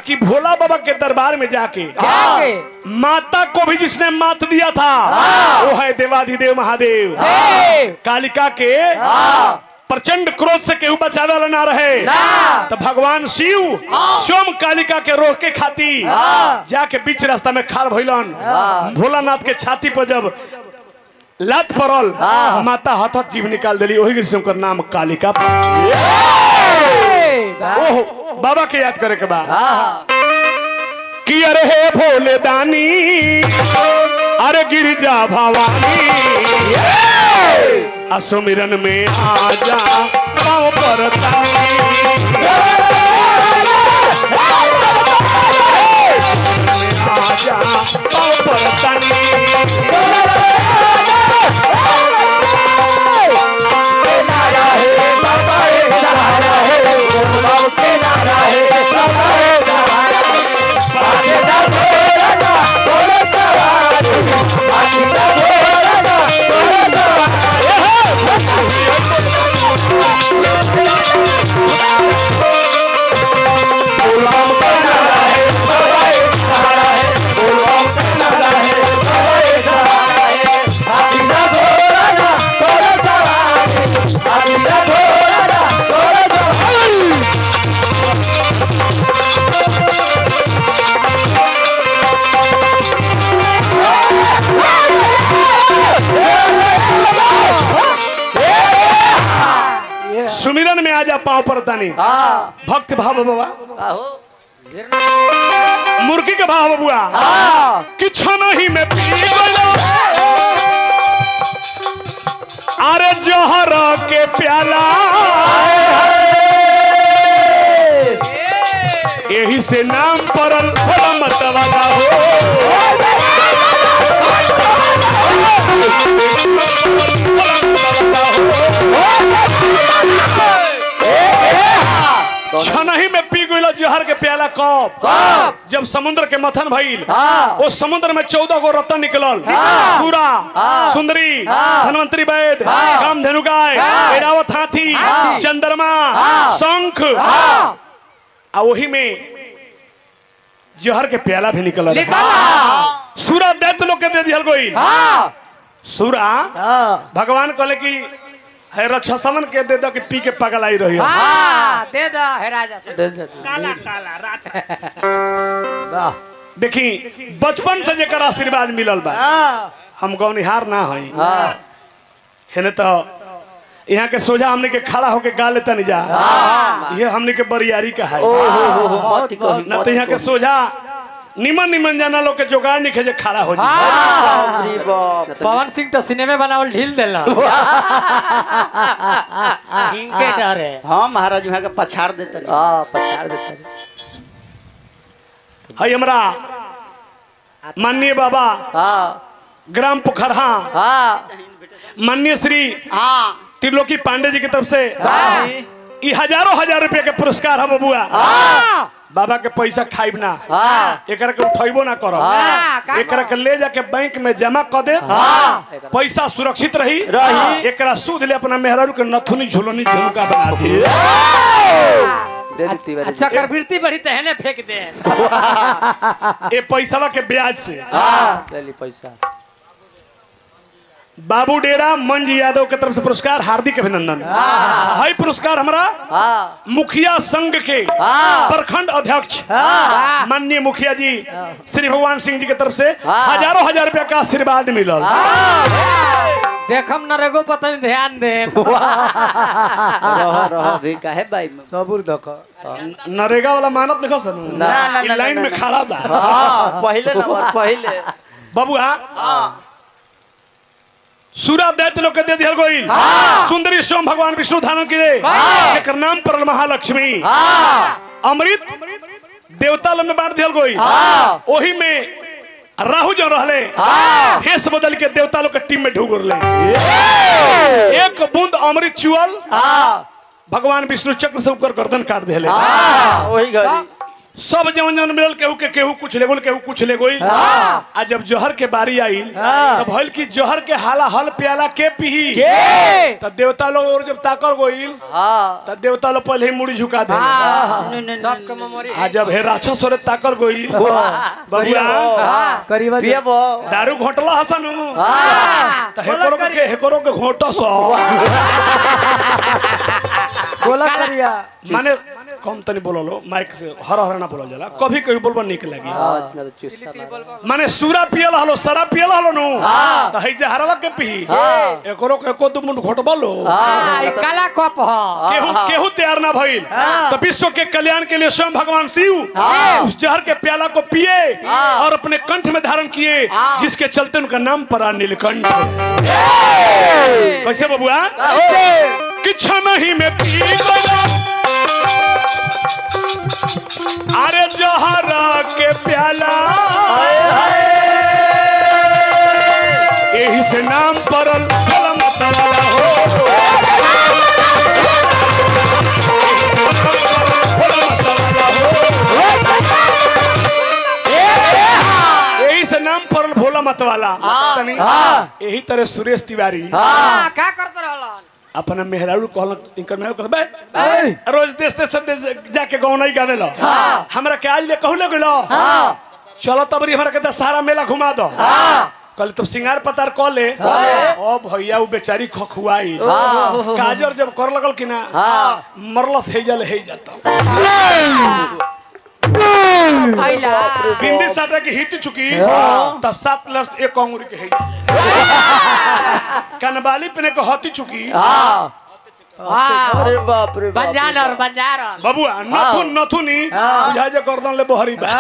बाकी भोला बाबा के दरबार में जाके जाके माता को भी जिसने मात दिया था वो है देवाधिदेव महादेव हे कालिका के प्रचंड क्रोध से केहू बचावे वाला ना रहे तो भगवान शिव स्वयं कालिका के रोक के खाती जाके बीच रास्ता में खाड़ भइलन भोलानाथ के छाती पर जब लात पड़ल माता हथत जीव निकाल दिली वही से उनकर नाम कालिका पड़ल। ओहो बाबा के याद करे के बाद कि अरे हे भोले दानी अरे गिरिजा भवानी असुमिरन में आजा पाँव पर तानी आजा पाँव पर तानी सुमिरन में आजा पाँव पर तानी भक्त भाव बाबा मुर्गी के भाव बबुआ किछ नहीं में पी गयो अरे जोहर के प्याला यही से नाम पड़ल भोला मत वाला हो छनही में पी गइल जोहर के प्याला कप जब समुद्र के मथन भइल वो समुद्र में चौदह गो रत्न निकलल सूरा सुंदरी धनवंतरी वैद कामधेनु गाय ऐरावत हाथी चंद्रमा शंख आ वही में जहर के प्याला भी निकलल सूरा दैत्य लोग के दे दिहल गइल सूरा भगवान कहले कि है रक्षा समन के दे दो कि पी के पगल आई रही दे दो हे राजा से काला काला रात देखी बचपन से जेकर आशीर्वाद मिलल बा हम गौनिहार ना हई हेने तो यहाँ के सोझा हमने के खड़ा होके गा लेता नहीं जा ये हमने के बरियारी का है ना तो यहाँ के सोझा निमन निमन जाना लोग के जोगाड़ नहीं खेजे खड़ा हो जाए पवन सिंह तो सिनेमे बनावल ढील देला इनके डरे हाँ महाराज वहाँ के पछाड़ देते हाँ पछाड़ देते है हमरा माननीय बाबा हाँ ग्राम पोखरहा हाँ माननीय श्री हाँ त्रिलोकी पांडे जी की तरफ से ई हजारों हजार रुपए के पुरस्कार है बबुआ बाबा के पैसा खाइब ना हाँ एकरा के उठैबो ना करो हाँ, का एकरा के ले जाके बैंक में जमा कर दे पैसा सुरक्षित रही रही। एकरा सूद ले अपना मेहरारू के नथुनी झुलनी झुमका बना दी दे दी तिवारी अच्छा करवृत्ति बढ़ी तहने फेंक दे ए पैसावा के ब्याज से हाँ ले ली पैसा बाबू डेरा मंज यादव के तरफ से पुरस्कार हार्दिक अभिनंदन है पुरस्कार हमारा हाँ मुखिया संघ के हाँ। प्रखंड अध्यक्ष हाँ माननीय मुखिया जी श्री भगवान सिंह जी की तरफ से हाँ। हजारों हजार रुपया का आशीर्वाद मिलल देखम नरेगो पता नहीं ध्यान दे रह रह भी काहे बाई में सबूर देख नरेगा वाला मानत देखो सन ना, ना, ई ना, लाइन ना, में ना। खड़ा बा हाँ पहले नंबर पहले बबुआ सूरा दैत्य लोग के दे दिहल गोइल सुंदरी सोम भगवान विष्णु धारण के एकर नाम पर महालक्ष्मी अमृत देवता लोग में बांट दिहल गोइल ओही में राहु जो रहले भेष बदल के देवता लोग के टीम में ढूंढ रहे एक बूंद अमृत चुअल हाँ भगवान विष्णु चक्र से ऊपर गर्दन काट दिले हाँ वही घड़ी सब जवन जवन मिलल केहू के केहू कुछ ले गोल केहू कुछ ले गोई आ जब जोहर के बारी आइल तब भइल कि जोहर के हाला हल प्याला के पीही ए! तब देवता लोग और जब ताकर गोइल हाँ तब देवता लोग पहले ही मुड़ी झुका दे हाँ, नहीं, नहीं, सबके मेमोरी आ जब हे राक्षस और ताकर गोइल बबुआ हाँ, करीब पिया बो दारू घोटला हसन हाँ, त हेकरो के हेकरो के घोटस बोला करिया माने कम तनी बोललो माइक से हर हर ना बोलल जाला कभी कभी बोलबो निक लागी हाँ इतना तो चुस्ता ना माने सूरा पियल हलो सरा पियल हलो नु त है जे हरवा के पी एकरो के एको दु मुंड घोटबलो हाँ, ई काला कप ह केहू केहू तैयार ना भइल तो विश्व के कल्याण के लिए स्वयं भगवान शिव उस जहर के प्याला को पिए और अपने कंठ में धारण किए जिसके चलते उनका नाम पड़ा नीलकंठ कैसे बबुआ किछ नहीं में पी गया अरे जहर के प्याला यही से नाम पड़ल भोला मत वाला हो यही से नाम पड़ल भोला मत वाला तनी यही तरह सुरेश तिवारी हाँ, का करते रहलन अपना मेहरारू कहल इनकर मेहरारू कहल बे रोज देश देश देश जाके गौना ही गावे लो हमरा के आज ले कहू ले गेलो चलो तबरी हमरा के दशहरा मेला घुमा दो कल तब सिंगार पतार क ले ओ भैया उ बेचारी खखुआई काजर जब कर लगल कि ना मरलस हे जल हे जाता आइला बिंदी साटा की हिट चुकी तो सात लर्स एक अंगुरी के है कनबाली पे ने हती चुकी हाँ, अरे बाप रे बाप बंजारन बंजारन बबुआ नथुन नथुनी बुझा जे गर्दन ले बहरी बा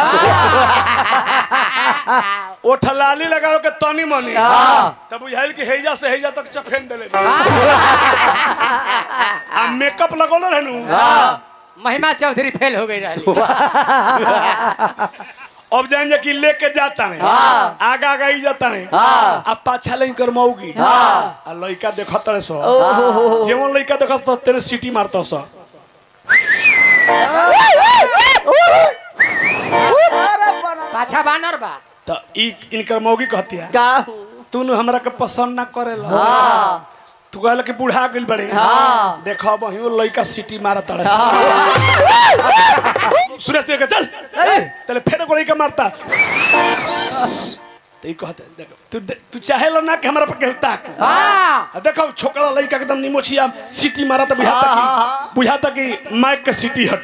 ओ ठलाली लगाओ के तनी मनी तब बुझाइल कि हेजा से हेजा तक चफेन देले आ मेकअप लगौले रहनु महिमा चौधरी फेल हो गई रही अब जान जे कि लेके जाता है आगा आगा ही जाता है अब पाछा लेन कर मौगी आ लइका देखत रहे सो जेवन लइका देखत तो तेरे सीटी मारता सो पाछा बानर बा तो ई इनकर मौगी कहती है का तू न हमरा के पसंद ना करेला तू कहल कि बूढ़ा गेल बड़े देखो बहियो लइका सीटी मारत तड़े सुरेश देख चल तले फेर को लइका मारता तो ई कहते देखो तू तू चाहेला ना कि हमरा पर केहू ताक हाँ आ देखो छोकरा लइका एकदम निमोछिया सीटी मारत बुझाता कि बुझाता कि माइक के सीटी हटू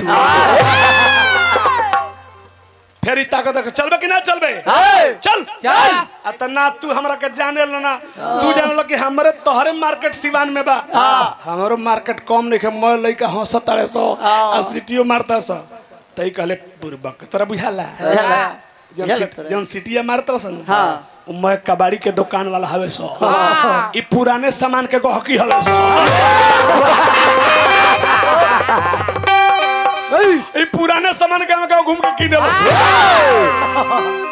फेर ई ताकत देख चलबे कि ना चलबे चल चल। आ त ना तू हमरा के जाने ल ना तू जान ल कि हमरे तोहरे मार्केट सिवान में बा हमरो मार्केट कम नहीं के मैं लइका हंसत तारे सो आ सीटीओ मारता सो तई कहले बुरबक तोरा बुझाला जौन बुझाला सीट- तोरा? जौन सीटिया मारत रसन उ मैं कबाड़ी के दुकान वाला हवे सो ई पुराने सामान के गहकी हले सो ई पुराने सामान गांव गांव घूम के किने बस